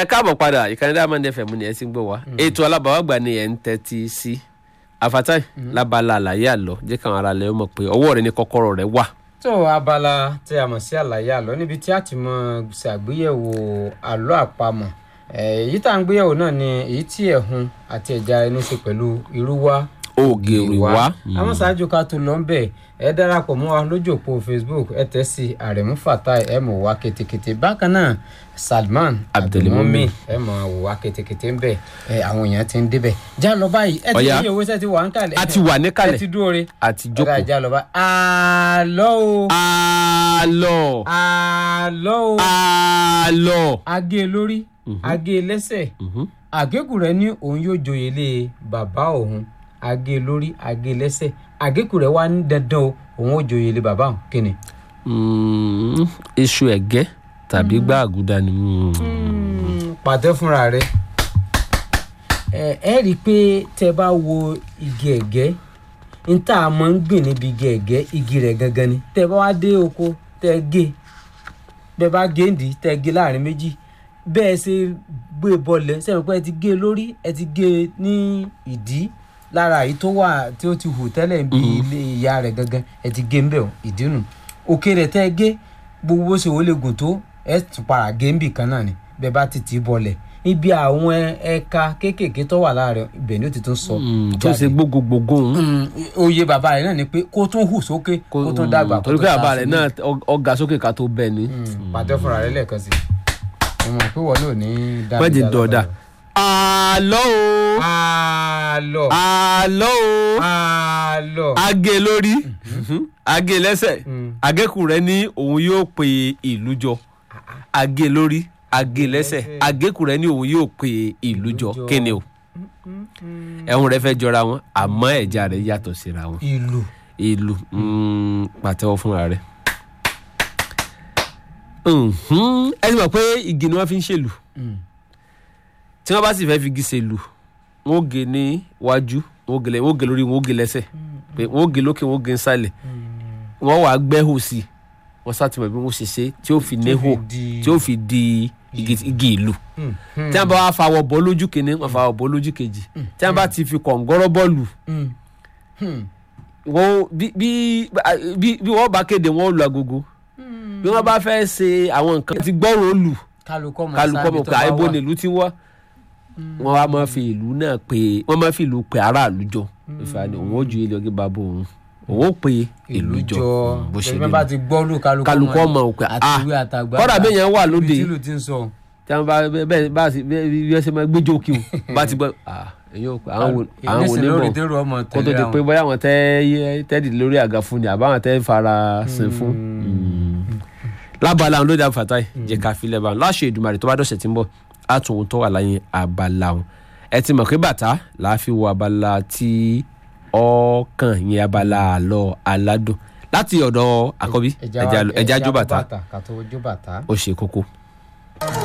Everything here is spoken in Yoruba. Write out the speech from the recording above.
ẹ káàbọ̀ padà ìkànnì Diamond FM ni ẹ ti ń gbọ́ wá ètò alábàáwàgbà ni ẹ ń tẹ́tí sí afatai lábala àlàyé àlọ́ jẹ́ káwọn ará lẹ́yìn mọ̀ pé ọwọ́ rẹ ní kọ́kọ́rọ́ rẹ wà. tó abala tí a mọ̀ sí àlàyé àlọ́ níbi tí a ti mọ̀ ṣàgbéyẹ̀wò àlọ́ àpamọ̀ Eh, èyí tá à ń gbéyẹ̀wò náà ni èyí tí ẹ̀hún àti ẹ̀já ẹni ṣe pẹ̀lú irúwá ògèrè wá. àwọn ṣáájú ká tó lọ ń bẹ̀ ẹ darapọ̀ mọ́ wa lójú òpó Facebook ẹ tẹ̀ sí àrẹ̀mú fatai ẹ mọ̀ wá ketekete bákan náà Salman Abdulmumin. ẹ mọ̀ wò wá ketekete ń bẹ̀ ẹ àwọn èèyàn ti ń débẹ̀ já lọ báyìí ẹ ti Ọ̀yá. ní owó sẹ́ ti wà ń kalẹ̀ a ti wà ẹ níkàlẹ̀ ti dúró re àti ọ̀gá jókòó. ìjà lọ bá àlọ́ o àlọ́ àlọ́ o àlọ́. agé lórí agé lẹ́sẹ̀ Mhm. àgékù rẹ ní òun yóò joyè lé bàbá òun agé lórí agé lẹ́sẹ̀ àgékù rẹ wá ní dandan o òun ó joyè lé bàbá òun kíni. Mm, iṣu ẹ̀gẹ́ tàbí gbá àgùdà ni. mm. pàtẹ fúnra rẹ ẹ ẹ rí i pé tẹ bá wo igi ẹ̀gẹ́ n tá a máa ń gbìn níbi igi ẹ̀gẹ́ igi rẹ̀ gangan ni tẹ bá wá dé oko tẹ gé bẹ bá géǹdì tẹ gé láàrin méjì bẹ́ẹ̀ ṣe gbé bọlẹ̀ sẹ́yìn pé ẹ ti gé lórí ẹ ti gé ní ìdí lára èyí tó wà tí ó ti hù tẹ́lẹ̀ bí ilé ìyá rẹ̀ gangan ẹ ti gé ń bẹ̀ ìdí nù òkè rẹ̀ tẹ́ ẹ gé gbogbo bó ṣe wọlé gùn tó ẹ tún para gé ń bì kan náà ni bẹ́ẹ̀ bá ti tì í bọlẹ̀ ibi àwọn ẹ- ẹ̀ka kéékèèké tó wà láàrin ibẹ̀ ni ó ti tún sọ Mm, tó ṣe jáde. gbogbogbò ń. Mm, oyè bàbá rẹ̀ náà ni pé kó tún hù sókè kó tún dàgbà kó torí tún pé àbá ta rẹ̀ sí náà ọ- ọ̀gá sókè ká tó bẹ́ẹ̀ ni. pàtẹ fúnra rẹ̀ lẹ́ẹ̀kan sí i mo mọ̀ pé wọ́n náà ní dáadáa wọ́n ti dọ̀dà. àlọ́ o àlọ́ àlọ́ o àlọ́ agé lórí agé lẹ́sẹ̀ Mm. agékù rẹ ní òun yóò pe ìlú jọ agé lórí agé lẹ́sẹ̀ lẹ́sẹ̀. agékù rẹ ní òun yóò pe ìlú jọ jọ. kíni o ẹ̀hún rẹ fẹ́ jọra wọn àmọ́ ẹ̀já rẹ yàtọ̀ síra wọn ìlú ìlú mm, pàtẹ́wọ́ fúnra rẹ. Mhm. ẹ ti mọ̀ pé igi ni wọ́n fi ń ṣèlú tí wọ́n bá sì fẹ́ fi igi ṣèlú wọ́n ó gé ní wájú wọ́n ó gé lẹ́- wọ́n ó gé lórí wọ́n ó gé lẹ́sẹ̀ pé wọ́n ó gé lókè wọ́n ó gé nsàlẹ̀ wọ́n wàá gbẹ́hò sí i wọ́n sátìmọ̀ bí wọ́n ṣe ṣe tí ó fi néhò di- tí ó fi di igi igi ìlú tí wọ́n bá wá fa àwọ̀ bọ́ lójú kìíní wọ́n fa àwọ̀ bọ́ lójú kejì tí wọ́n bá ti fi kọ̀ǹgọ́rọ́ bọ́ọ̀lù wọ́n bí bí bí bí wọ́n bá kéde wọ́n lu agogo bí wọ́n bá fẹ́ ṣe àwọn nǹkan ti gbọ́rọ̀ olù kálukọ́ mọ̀ kálukọ́ sábì mọ̀ tó pé bá àìbò wà. nílùú ti wá wọ́n wá máa fi ìlú náà pé wọ́n máa fi ìlú pé aráàlú jọ ìfàní òun ó ju ilé ọgẹ́ bàbá òun òun ó pe ìlú jọ bó ṣe bí rí wọ́n bá nù. ti gbọ́ lù kálukọ́ kálukọ́ mọ̀ pé ah àtiwé àtàgbà kọ́dà bẹ́ẹ̀ yẹn wà lóde ibi tí ìlú ti ń sọ tí wọ́n bá bẹ́ẹ̀ bá sì bẹ́ẹ̀ bí wọ́n ṣe máa gbẹ́jọ́ kí o bá ti gbọ́ ah èyí ò pé àwọn wò àwọn wò ní lórí bọ̀ dèrò ọmọ kó tó tẹ̀lé di pé àwọn bóyá àwọn tẹ́ tẹ́ẹ̀dì lórí àga fún ni àbáwọn tẹ́ fara sin fún. lábala àwọn lóde àfàtàì jẹ́ ká filẹ̀ bá wọn láṣẹ Èdùmàrè tó bá dọ̀sẹ̀ tí ń bọ̀ á tún ohun tó wà láyé abala wọn. ẹ ti mọ̀ pé bàtà làá fi wo abala tí ọkàn yẹn abala àlọ́ aládùn láti ọ̀dọ̀ àkọ́bí ẹja jó bàtà ká tó jó bàtà. ó ṣe kókó.